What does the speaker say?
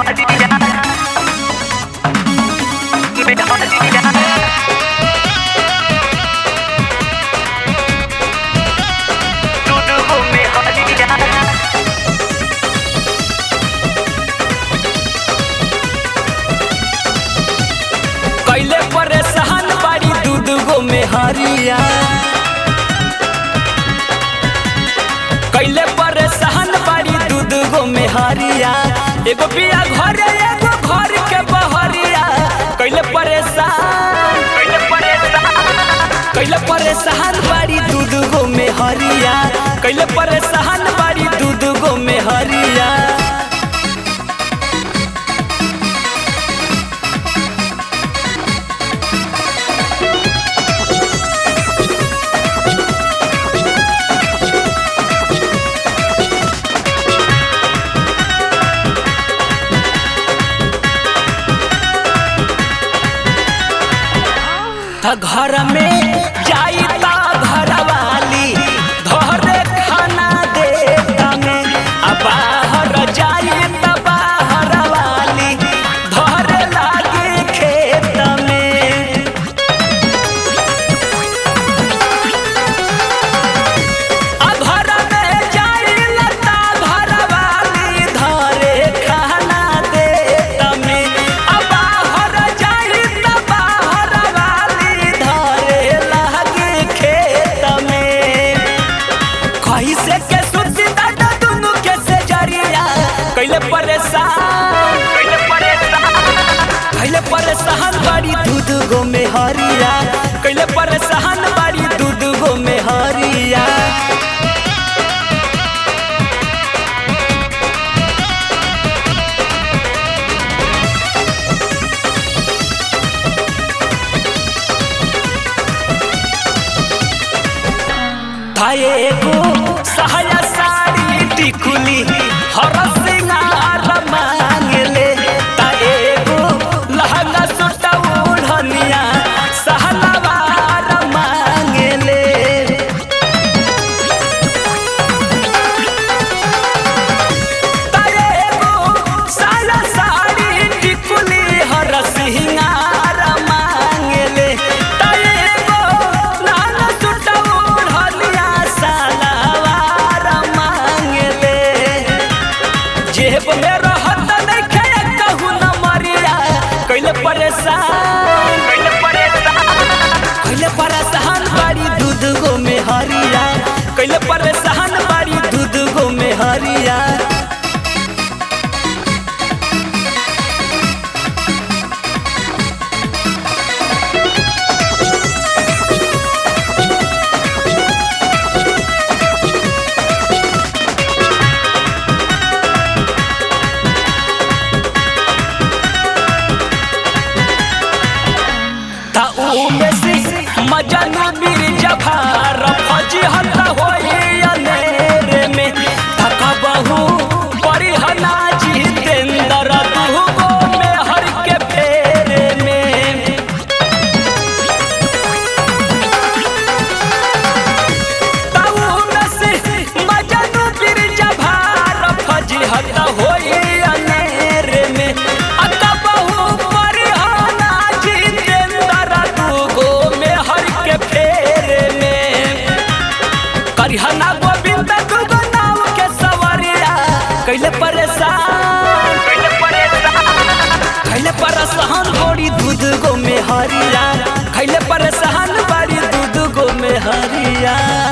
कैले परेशान बाड़ी दूध गो में हरिया कैले परेशान बाड़ी दूध गो में हरिया एगो बिया घरे एगो घर के बहरिया कैले परेशान कैले परेशान कैले परेशान बाड़ी दूध गो में हरिया कैले परेशान बाड़ी दूध गो में हरिया त घर में जाई ता घर वाली धरे खाना दे तमे आ बाहर जाई त बाहर वाली धरे लागे खेत में आ घर में जाई लता घर वाली धरे खाना दे तमे आ बाहर जाई त बाहर वाली धरे लागे खेत में कैसे के सुती दादा दुनु के से जरिया कैले परेशान कैले परेशान कैले परेशान बाड़ी दूध गो में हरिया कैले परेशान बाड़ी दूध गो में हरिया थाए को सहाया साड़ी टिकुली हर सिंगार मांगले ताए को लहंगा सूट ओढ़निया सहलवार मांगले ताए को साया साड़ी टिकुली हर सिंगार मांगले ताए को लहंगा सूट ओढ़निया सहलवार मांगले जेब में रहत नइखे कहू न मरिया कैले परेशान कैले परेशान कैले परेशान बाड़ी दूध गो में हरिया कैले परेशान बाड़ी दूध गो में हरिया ता ऊ में से मजनू बीर जफार फजी हता होई अनेरे में तका बहु परिहना जितेंद्र तू गो में हर के फेरे में ता ऊ में से मजनू बीर जफार फजी हता होई अनेरे में अका बहु परिहना जितेंद्र तू गो में हर के फेरे में करिहना गोविंद दुगो नाव के सवरिया कैले परेशान कैले परेशान कैले परेशान बड़ी दूध गो में हरिया कैले परेशान बड़ी दूध गो में हरिया